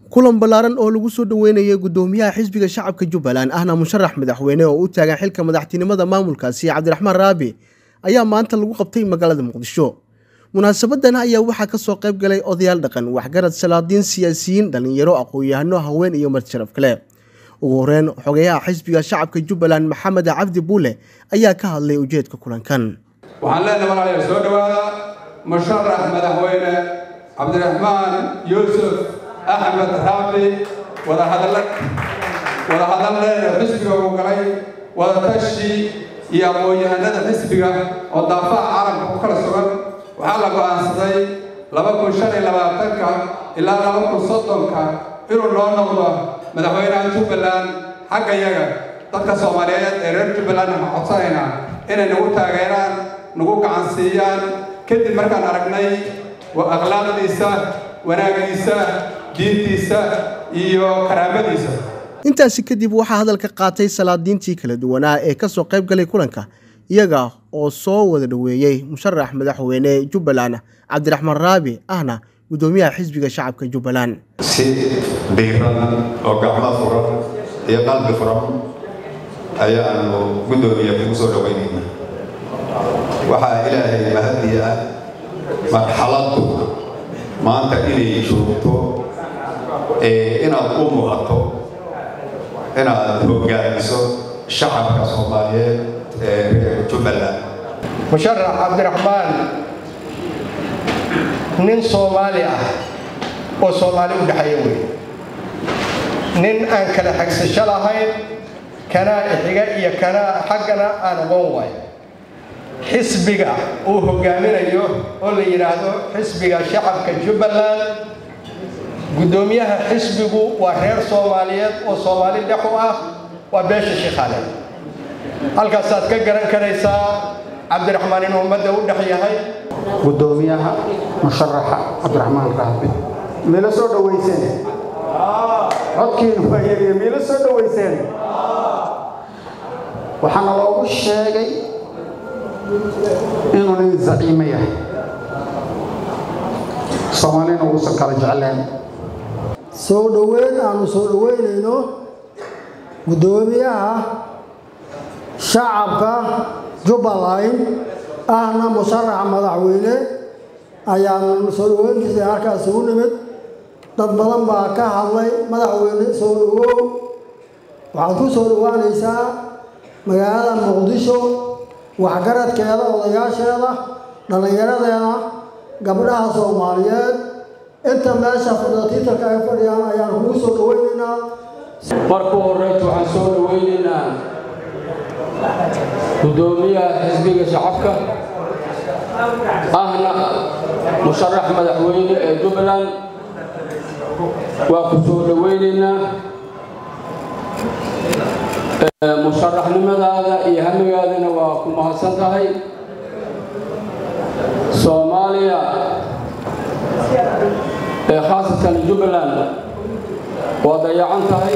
kulan ballaaran oo lagu soo dhoweynayay guddoomiyaha xisbiga shacabka jubbaland ahna musharax madaxweyne oo u taagan xilka madaxtinimada maamulkaasi cabdiraxmaan raabi ayaa maanta lagu qabtay magaalada muqdisho munaasabadan ayaa waxaa kasoo qayb galay odayaal dhaqan waxgarad salaadiin siyaasiyiin dhallinyaro aqoon-yahano haween iyo marti sharaf kale ugu horeyn xogeyaha xisbiga shacabka jubbaland maxamed cabdi buule ayaa ka hadlay ujeedka kulankan waxaan leenahay walaalayaal soo dhowaada musharax madaxweyne cabdiraxmaan yuusuf axmed raabi wadahadalla wadahadal dheer xisbiga uu galay wadatashi iyo aqoon-yahanada xisbiga oo daafaha caalamka ku kala sugan waxaa la go'aansaday laba kun shan iyo labaatanka ilaa laba kun soddonka inuu noo noqdo madaxweynaha jubbaland xagga yaga dadka soomaaliyeed ee reer jubbaland waxaan codsanaynaa inay nagu taageeraan nagu gacansiiyaan kadib markaan aragnay akhlaaqdiisa wanaagiisa diintiisa iyo karaamadiisa intaasi kadib waxaa hadalka qaatay salaadiintii kala duwanaa ee kasoo qayb galay kulanka iyaga oo soo wada dhoweeyey musharax madaxweyne jubbaland cabdiraxmaan raabi ahna guddoomiyaha xisbiga shacabka jubbaland si diiran oo gacmo furan iyo qalbi furan ayaanu guddoomiya kugu soo dhoweynayna waxaa ilaahay mahadiya ah marxaladdu maanta inay joogto inaad u muuqato inaad hogaamiso shacabka soomaaliyeed ee reer jubbaland musharax cabdiraxmaan nin soomaali ah oo soomaali u dhexeeya wey nin aan kala xagsasho lahayn kanaa ixiga iyo kanaa xaggana aan aqoon waay xisbiga uu hogaaminayo oo la yidhaahdo xisbiga shacabka jubbaland guddoomiyaha xisbigu waa reer soomaaliyeed oo soomaali dhex u ah waa beesha shikhaale halkaasaad ka garan karaysaa cabdiraxmaan inuu ummadda u dhex yahay guddoomiyaha musharaxa cabdiraxmaan raabi mila soo dhowayseen codkiinu waa yariye mila soo dhowayseen waxaana loogu sheegay inuu nin zaciimo yahay soomaalina uusan kala jecleen soo dhoweyn aanu soo dhoweynayno guddoomiyaha shacabka jubbaland ahna musharaxa madaxweyne ayaanu soo dhoweyntiisa halkaas ugu nimid dad badan baa ka hadlay madaxweyne soo dhowow waxaad ku soo dhowaanaysaa magaalada muqdisho waxgaradkeeda odayaasheeda dhallinyaradeeda gabdhaha soomaaliyeed inta meesha fidatiitarka ay fadhiyaan ayaan kugu soo dhoweynaynaa marka horeyta waxaan soo dhoweynaynaa guddoomiyaha xisbiga shacabka ahna musharax madaxweyne ee jubbaland waa ku soo dhoweynaynaa musharaxnimadaada iyo hamigaadana waa ku mahadsan tahay soomaaliya ee khaasatan jubbaland waa dayacan tahay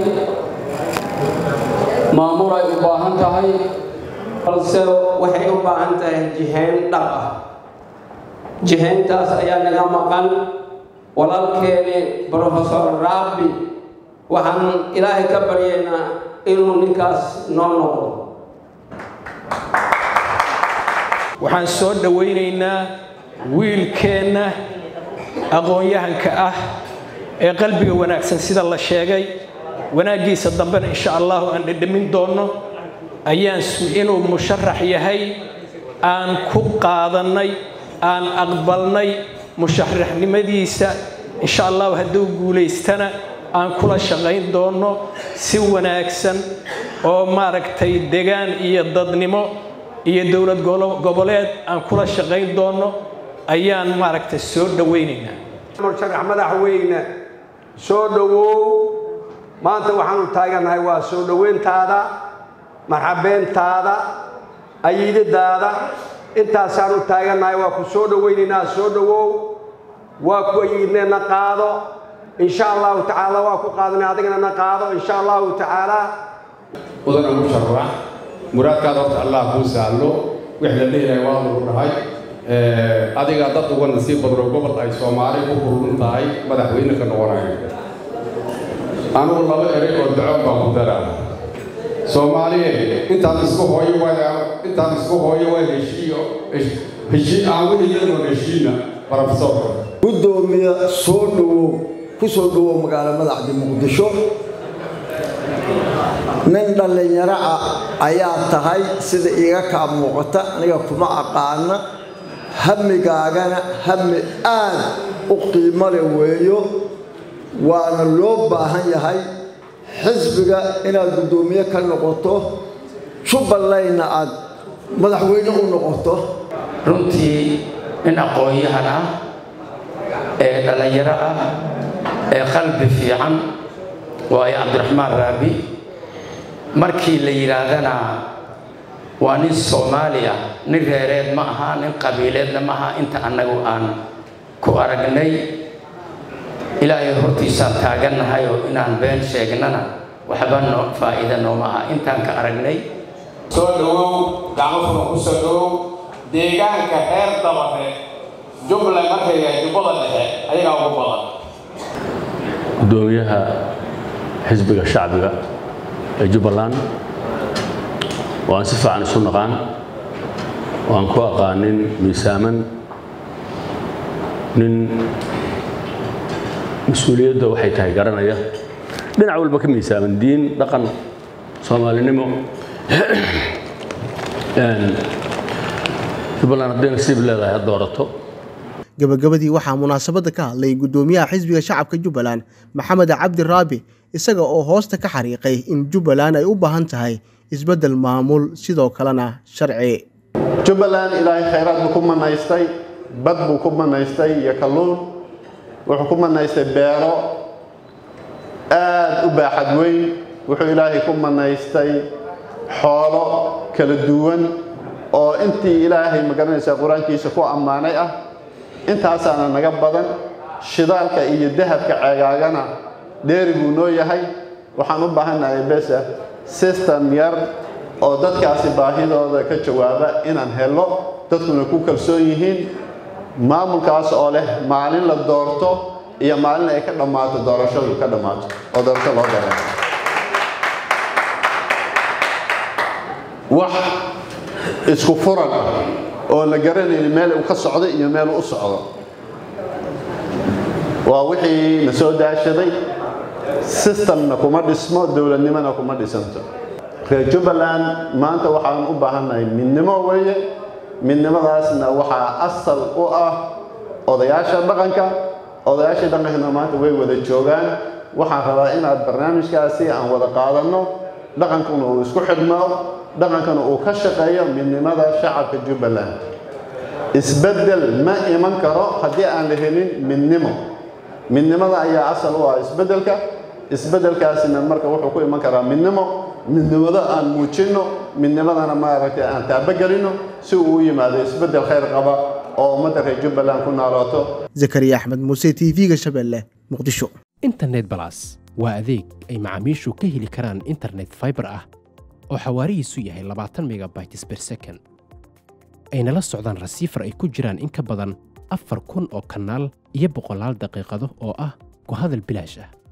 maamul ay u baahan tahay balse waxay u baahan tahay jihayn dhab ah jihayntaas ayaa naga maqan walaalkeeni brofesor raabi waxaan ilaahay ka baryaynaa inuu ninkaas noo noqdo waxaan soo dhowaynaynaa wiilkeenna aqoon-yahanka ah ee qalbiga wanaagsan sida la sheegay wanaaggiisa dambena insha allahu aan dhedhamin doonno ayaan inuu musharax yahay aan ku qaadannay aan aqbalnay musharaxnimadiisa insha allahu hadduu guulaystana aan kula shaqayn doonno si wanaagsan oo maaragtay degaan iyo dadnimo iyo dowlad goboleed aan kula shaqayn doonno ayaan maaragtay soo dhowaynaynaa musharax madaxweyne soo dhowow maanta waxaanu taagannahay waa soo dhoweyntaada marxabeentaada ayiidadaada intaasaanu taagannahay waa ku soo dhoweynaynaa soo dhowow waa ku ayiidneenna qaado insha allahu tacaala waa ku qaadanay adigana na qaado insha allahu tacaala mudana musharax muraadkaada horta allah kuu saallo wix la leeyahay waa lagu dhahay adiga dad uga nasiib badno gobol ay soomaali ku hurun tahay madaxweyne ka noqonayo anugu laba erey oo daco baan ku daraa soomaaliyeed intaan isku hooyo waa intaan isku hooyo waa heshiiyo heshii aan wixii iyadoo heshiina barofesoorka gudoomiye soo dhowow ku soo dhowow magaalo madaxda muqdisho nin dhallinyaro ah ayaa tahay sida iiga kaa muuqata aniga kuma aqaana hamigaagana hami aad u qiimo leh weeyo waana loo baahan yahay xisbiga inaad guddoomiye ka noqoto jubbalandna aad madaxweyne u noqoto runtii nin aqoon-yahan ah ee dhallinyaro ah ee qalbi fiican waayo cabdiraxmaan raabi markii la yidhaahdana waa nin soomaali ah nin reereed ma aha nin qabiileedna ma aha inta annagu aan ku aragnay ilaahay hortiisaan taagannahay oo inaan been sheegnana waxba noo faa'iida nooma aha intaan ka aragnay soo dhowow gacmo furan ku soo dhowow deegaanka reer dabare jubbaland markay yahay jubbada dhexe ayagaa ugu badan gudoomiyaha xisbiga shacbiga ee jubbaland oo aan si fiican isu naqaan oo aan ku aqaanin miisaaman nin mas-uuliyadda waxay tahay garanaya dhinac walba ka miisaaman diin dhaqan soomaalinimo jubbaland hadday nasiib leedahay ha doorato gabagabadii waxaa munaasabadda ka hadlay guddoomiyaha xisbiga shacabka jubbaland maxamed cabdi raabi isaga oo hoosta ka xariiqay in jubbaland ay u baahan tahay isbeddel maamul sidoo kalena sharci jubbaland ilaahay khayraad buu ku manaystay bad buu ku manaystay iyo kalluun wuxuu ku manaystay beero aad u baaxad weyn wuxuu ilaahay ku manaystay xoolo kala duwan oo intii ilaahay magaranaysa qur-aankiisa ku ammaanay ah intaasaana naga badan shidaalka iyo dahabka ceegaagana dheeri buu noo yahay waxaan u baahannahay besa system yar oo dadkaasi baahidooda ka jawaaba inaan helo dadkuna ku kalsoon yihiin maamulkaas oo leh maalin la doorto iyo maalin ay ka dhammaato doorashadu ka dhammaato oo doorasho loo dareero wax isku furan oo la garanayni meel uu ka socdo iyo meel uu u socdo waa wixii na soo daashaday systemna kuma dhismo dowladnimona kuma dhisanto reer jubbaland maanta waxaan u baahannahay midnimo weeye midnimadaasna waxaa asal u ah odayaasha dhaqanka odayaashii dhaqankana maanta way wada joogaan waxaan rabaa inaad barnaamijkaasi aan wada qaadanno dhaqankuna uu isku xidhmo dhaqankana uu ka shaqeeyo midnimada shacabka jubbaland isbeddel ma iman karo haddii aan la helin midnimo midnimada ayaa asal u ah isbeddelka isbeddelkaasina marka wuxuu ku iman karaa midnimo midnimada aan muujinno midnimadana maaragtay aan taabagelinno si uu u yimaado isbeddel khayr qaba oo ummadda reer jubbaland ku noolaato zakariya axmed muuse t v-ga shabeelle muqdisho internet balas waa adeeg ay macaamiishu ka heli karaan internet fiber ah oo xawaarihiisu yahay labaatan megabytes per second ayna la socdaan rasiifar ay ku jiraan in ka badan afar kun oo kanaal iyo boqolaal daqiiqado oo ah ku hadal bilaash ah